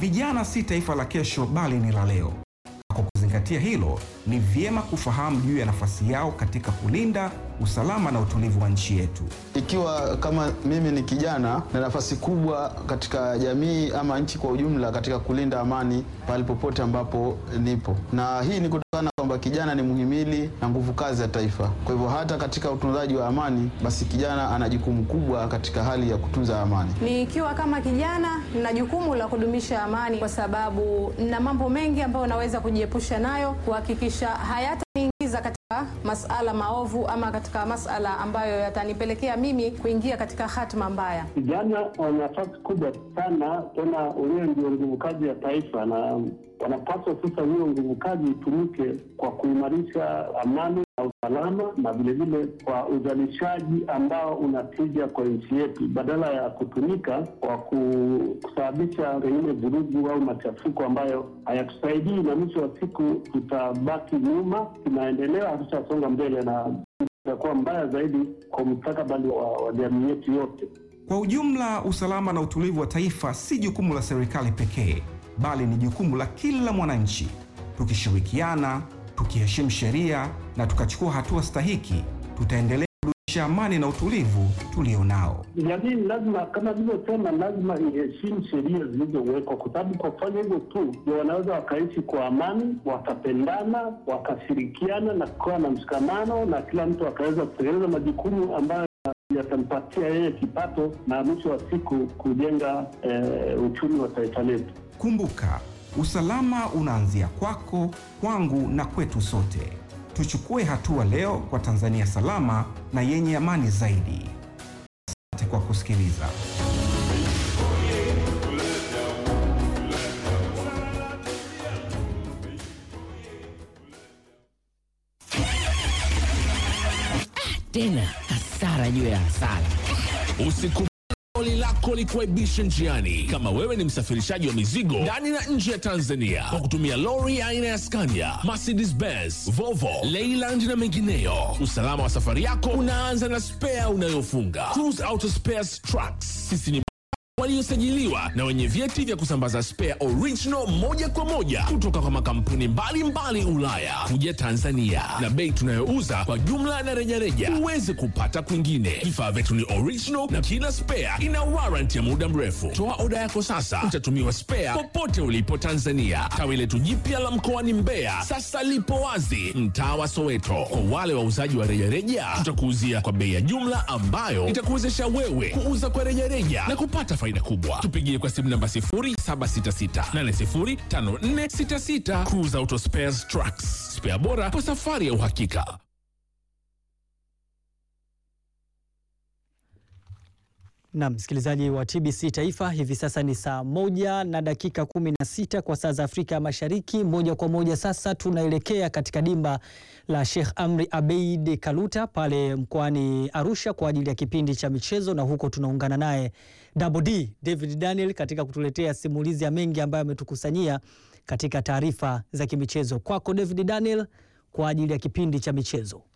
vijana si taifa la kesho, bali ni la leo. Kwa kuzingatia hilo, ni vyema kufahamu juu ya nafasi yao katika kulinda usalama na utulivu wa nchi yetu. Ikiwa kama mimi ni kijana na nafasi kubwa katika jamii ama nchi kwa ujumla katika kulinda amani pale popote ambapo nipo, na hii ni kutokana kwamba kijana ni muhimili na nguvu kazi ya taifa. Kwa hivyo hata katika utunzaji wa amani, basi kijana ana jukumu kubwa katika hali ya kutunza amani. Nikiwa kama kijana na jukumu la kudumisha amani, kwa sababu na mambo mengi ambayo naweza kujiepusha nayo, kuhakikisha hayataniingiza katika masala maovu ama katika masala ambayo yatanipelekea mimi kuingia katika hatima mbaya. Vijana wana nafasi kubwa sana, tena wenyewe ndio nguvu kazi ya taifa, na wanapaswa sasa hiyo nguvu kazi itumike kwa kuimarisha amani na usalama, na vilevile kwa uzalishaji ambao unatija kwa nchi yetu, badala ya kutumika kwa ku- kusababisha pengine vurugu au machafuko ambayo hayatusaidii, na mwisho wa siku tutabaki nyuma, tunaendelea, hatutasonga mbele na itakuwa mbaya zaidi kwa mustakabali wa, wa jamii yetu yote. Kwa ujumla, usalama na utulivu wa taifa si jukumu la serikali pekee, bali ni jukumu la kila mwananchi. Tukishirikiana, tukiheshimu sheria na tukachukua hatua stahiki, tutaendelea kudumisha amani na utulivu tulionao. Jamii lazima kama vilivyosema, lazima iheshimu sheria zilizowekwa, kwa sababu kwa kufanya hivyo tu ndio wanaweza wakaishi kwa amani, wakapendana, wakashirikiana na kukawa na mshikamano, na kila mtu akaweza kutekeleza majukumu ambayo yatampatia yeye kipato na mwisho wa siku kujenga eh, uchumi wa taifa letu. Kumbuka, usalama unaanzia kwako, kwangu na kwetu sote. Tuchukue hatua leo kwa Tanzania salama na yenye amani zaidi. Asante kwa kusikiliza. tena hasara juu ya hasara. Usikubali lori lako likuaibishe njiani. Kama wewe ni msafirishaji wa mizigo ndani na nje ya Tanzania kwa kutumia lori aina ya Scania, Mercedes Benz, Volvo, Leyland na mengineyo, usalama wa safari yako unaanza na spea unayofunga. Cruise Auto Spares Trucks, sisi ni waliosajiliwa na wenye vyeti vya kusambaza spare original moja kwa moja kutoka kwa makampuni mbalimbali Ulaya kuja Tanzania, na bei tunayouza kwa jumla na rejareja huwezi kupata kwingine. Vifaa vyetu ni original na kila spare ina warranty ya muda mrefu. Toa oda yako sasa, utatumiwa spare popote ulipo Tanzania. Tawi letu jipya la mkoani Mbeya sasa lipo wazi mtaa wa Soweto. Kwa wale wauzaji wa rejareja, tutakuuzia kwa bei ya jumla ambayo itakuwezesha wewe kuuza kwa rejareja na kupata faida kubwa. Tupigie kwa simu namba 0766805466. Cruise Auto Spares Trucks, spare bora kwa safari ya uhakika. Na msikilizaji wa TBC Taifa, hivi sasa ni saa moja na dakika kumi na sita kwa saa za Afrika ya Mashariki. Moja kwa moja sasa tunaelekea katika dimba la Sheikh Amri Abeid Kaluta pale mkoani Arusha kwa ajili ya kipindi cha michezo, na huko tunaungana naye Double D David Daniel katika kutuletea simulizi ya mengi ambayo ametukusanyia katika taarifa za kimichezo. Kwako David Daniel kwa ajili ya kipindi cha michezo.